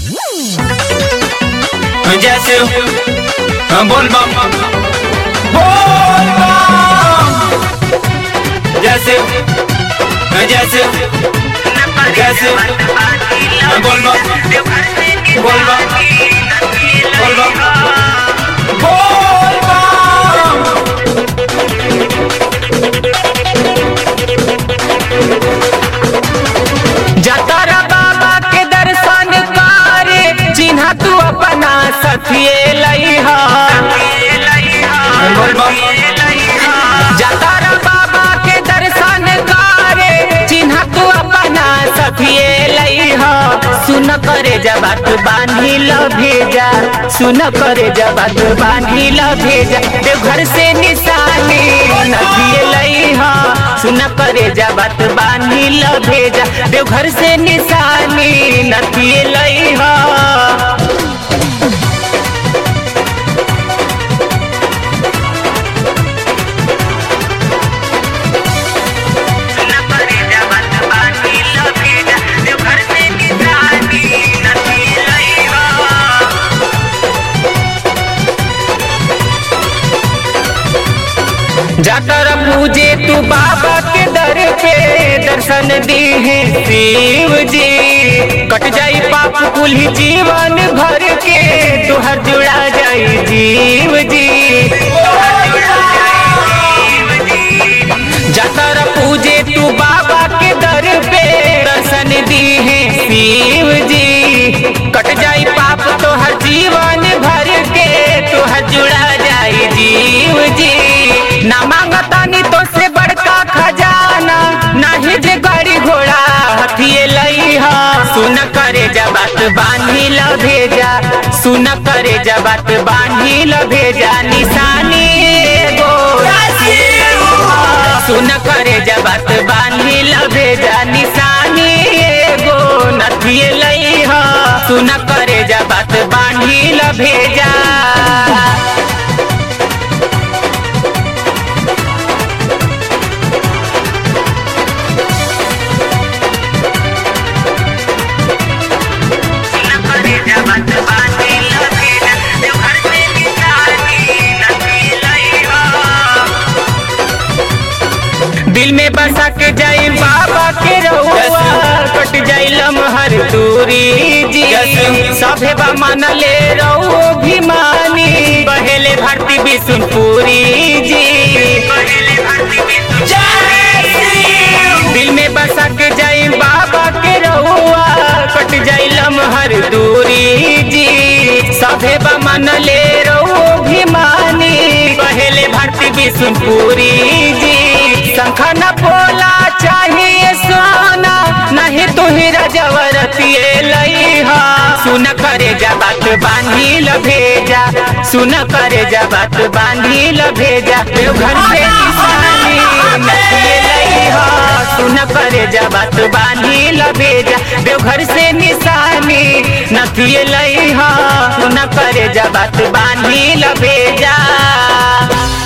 जैसे बोल बम बोल बम जैसे जैसे जैसे बोल बम बोल बम बोल बम बोल बम जतरा बाबा के दर्शन करे चिन्ह तू अपना सखिए लइहा बोल बम जतरा बाबा के दर्शन करे चिन्ह तू अपना सखिए लइहा सुन करे जबात बांधी ल भेजा सुन करे जबात बांधी ल भेजा देवघर से निशानी नदिए लइहा सुन करे जबात बांधी ल भेजा देवघर से निशानी नदिए लइहा जाकर पूजे तू बाबा के दर पे दर्शन दी है शिव जी कट जाई पाप कुल जीवन भर के तुहर जुड़ा जाई जीव जी जाकर पूजे तू बाबा के दर पे दर्शन दी है शिव जी कट जाई पाप तोहर जीवन भर के तुहर जुड़ा जाई जीव जी ना मांगतानी तो से बड़का खजाना नाही जे गाड़ी घोड़ा हथिये लइहा सुन करे जबात बांधी ल भेजा सुन करे जबात बांधी ल भेजा निशानी एगो सुन करे जबात बांधी ल भेजा निशानी एगो नथिए लइहा सुन करे जबात बांधी ल भेजा दिल में बसा के जाई बाबा के रहुआ कट जाई लमहर दूरी जी सभे बा मन ले रहो भिमानी बहेले भारती बिशुनपुरी जी दिल में बसा के जाई बाबा के रहुआ कट जाई लमहर दूरी जी सभे बा मन ले रहो भिमानी बहेले भारती बिशुनपुरी जी शंखा न बोला चाहिए सोना नहीं तू ही रजवरतिए लइहा सुन करे जबात बांधी ल भेजा सुन करे जबात बांधी ल भेजा देवघर से निशानी नथिए लइहा सुन करे जबात बांधी ल भेजा देवघर से निशानी नथिए लइहा सुन करे जबात बांधी ल भेजा